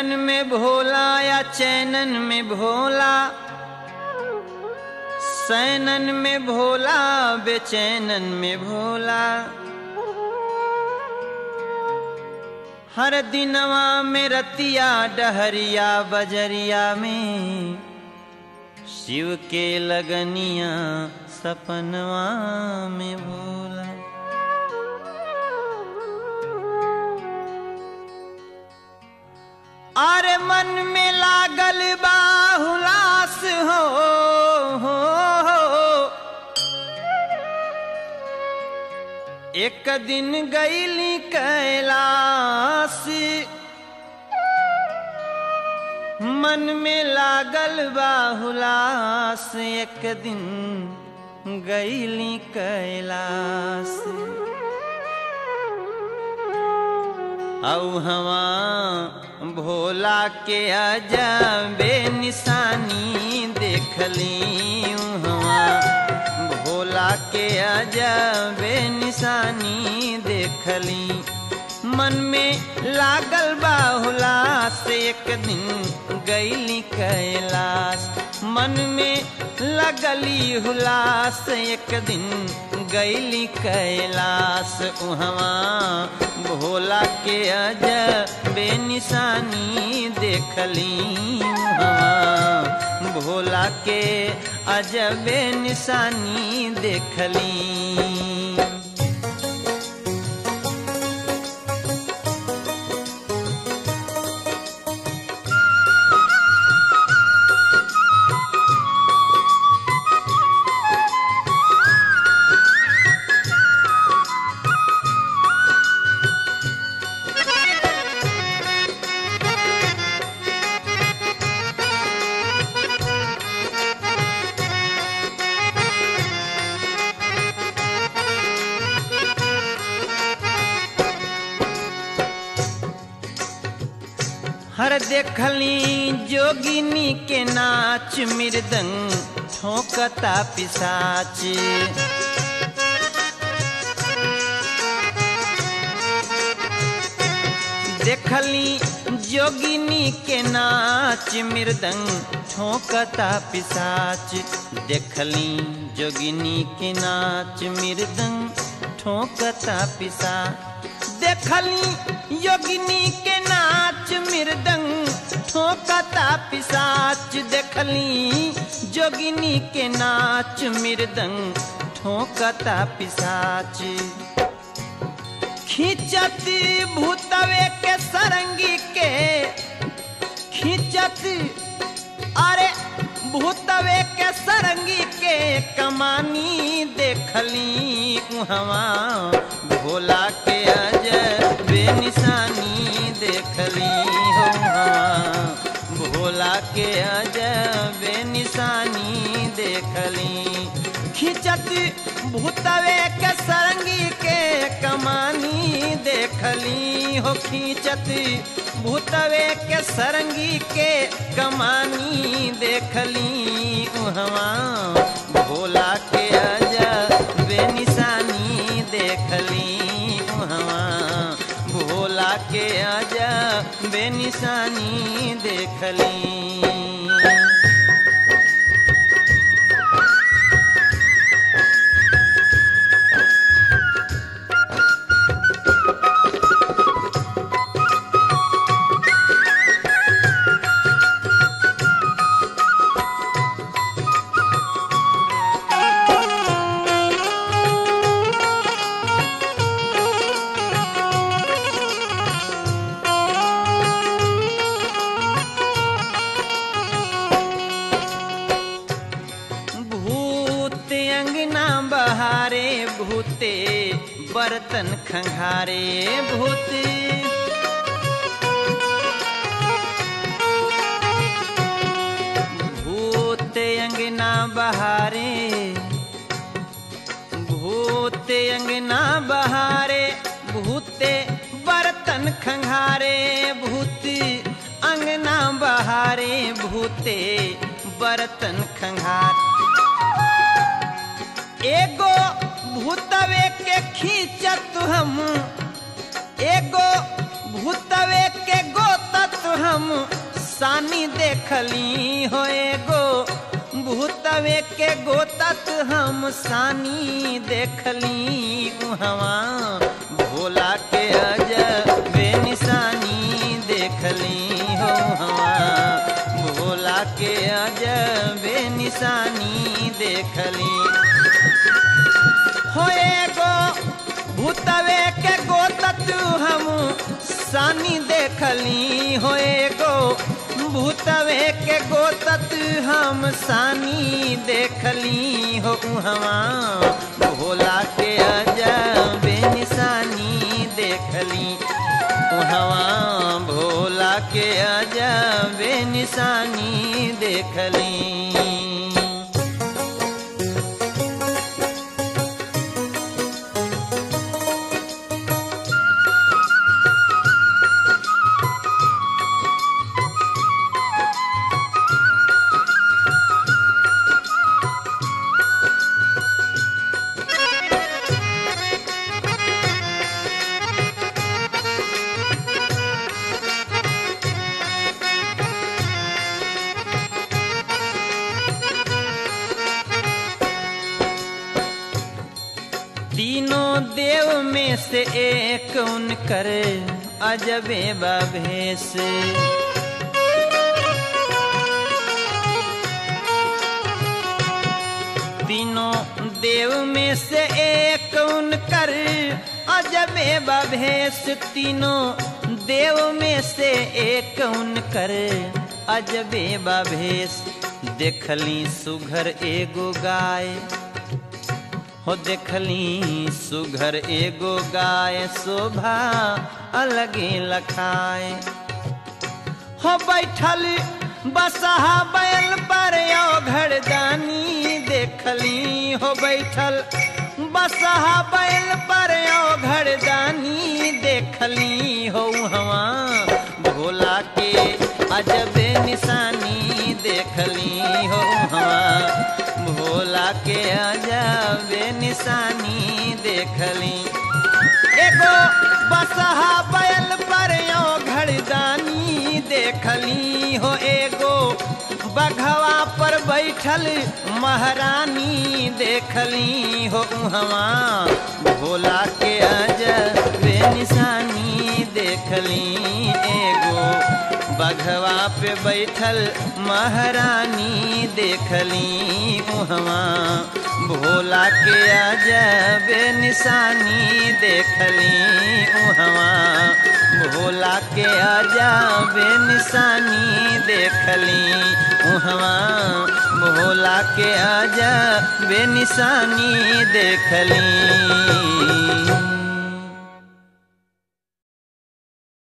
नैनन में भोला या चैनन में भोला सैनन में भोला बेचैनन में भोला हर दिनवा में रतिया डहरिया बजरिया में शिव के लगनिया सपनवा में भोला अरे मन में लागल बाहुलास हो, हो, हो। एक दिन गईली कैलाश मन में लागल बाहुलास एक दिन गईली कैलाश औ हवा भोला के अजबे निशानी देखली हवा भोला के अजबे निशानी देखली मन में लागल बाहुला से एक दिन गईली कैलाश मन में लगली हुलास एक दिन गईली कैलाश उहवा भोला के अज बेनिशानी देखली उहवा भोला के अजबे निशानी देखली हर देखली जोगिनी के नाच मृदंग ठोकता पिसाच देखली जोगिनी के नाच मृदंग ठोकता पिसाच देखली जोगिनी के नाच मृदंग ठोकता पिसा देखली योगिनी के नाच मृदंग ठोकता पिसाच देखली जोगिनी के नाच मृदंग ठोकता पिसाच खींचत भूतवे के सरंगी के खींचत अरे भूतवे के सरंगी के कमानी देखली उहवा भोला के अज बेनिशानी देखली हो भोला के अज बेनिशानी देखली खिंचत भूतवे के सरंगी के कमानी देखली हो खींचत भूतवे के सरंगी के कमानी देखली उहवा भोला के अजा बेनिशानी देखली उहवा भोला के अजा बेनिशानी देखली भूत अंगना बहारे भूते बर्तन खंघारे भूत भूत अंगना बहारे भूत अंगना बहारे भूते बर्तन खंघारे भूत अंगना बहारे भूते बर्तन खंघार एगो भूतवे के खींचत हम एगो भूतवे के गोतत हम सानी देखली हो एगो भूतवे के गोतत हम सानी देखली उहवा भोला के अजबे निशानी देखली हो हवा भोला के अजबे निशानी देखली हो एगो भूतवे के गोतत हम सानी देखली हो एगो भूतवे के गोतत हम सानी देखली हो उहवा भोला के अजबे निशानी देखली उहवा भोला के अजबे निशानी देखली तीनों देव में से एक उनकर अजबे भेष तीनों देव में से एक उनकर अजबे भेष तीनों देव में से एक उनकर अजबे भेष देखली सुघर एगो गाय हो देखली सुघर एगो गाय शोभा अलगे लखाए हो बैठल बसहा बैल पर घरदानी देखली हो बैठल बसहा बैल पर घरदानी देखली हो हवा भोला के अजबे निशानी देखली हो हवा भोला के अजबे निशानी देखली एगो बसहा बैल पर घरदानी देखली हो एगो बघवा पर बैठल महारानी देखली हो उहवा भोला के अजबे निशानी देखली एगो बघवा पे बैठल महारानी देखली उहवा भोला के अजबे निशानी देखली उहवा भोला के अजबे निशानी देखली उहवा भोला के अजबे निशानी देखली